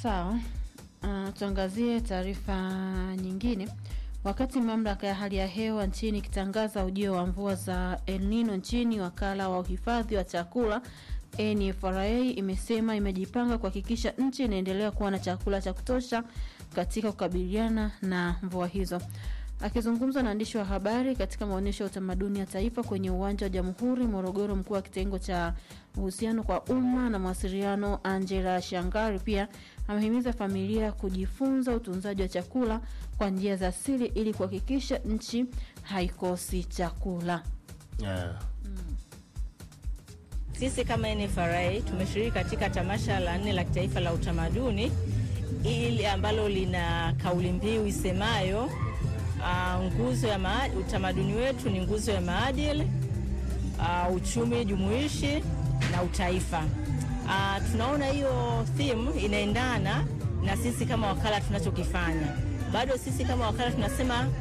Sawa. Uh, tuangazie taarifa nyingine. Wakati mamlaka ya hali ya hewa nchini ikitangaza ujio wa mvua za El Nino nchini, wakala wa uhifadhi wa chakula NFRA imesema imejipanga kuhakikisha nchi inaendelea kuwa na chakula cha kutosha katika kukabiliana na mvua hizo. Akizungumza na waandishi wa habari katika maonyesho ya utamaduni ya taifa kwenye uwanja wa Jamhuri Morogoro, mkuu wa kitengo cha uhusiano kwa umma na mawasiliano Angela Shangari pia amehimiza familia kujifunza utunzaji wa chakula kwa njia za asili ili kuhakikisha nchi haikosi chakula. Yeah. Sisi kama NFRA tumeshiriki katika tamasha la nne la kitaifa la utamaduni ili ambalo lina kauli mbiu isemayo uh, nguzo ya maadili, utamaduni wetu ni nguzo ya maadili, uh, uchumi jumuishi na utaifa. Uh, tunaona hiyo theme inaendana na sisi kama wakala tunachokifanya. Bado sisi kama wakala tunasema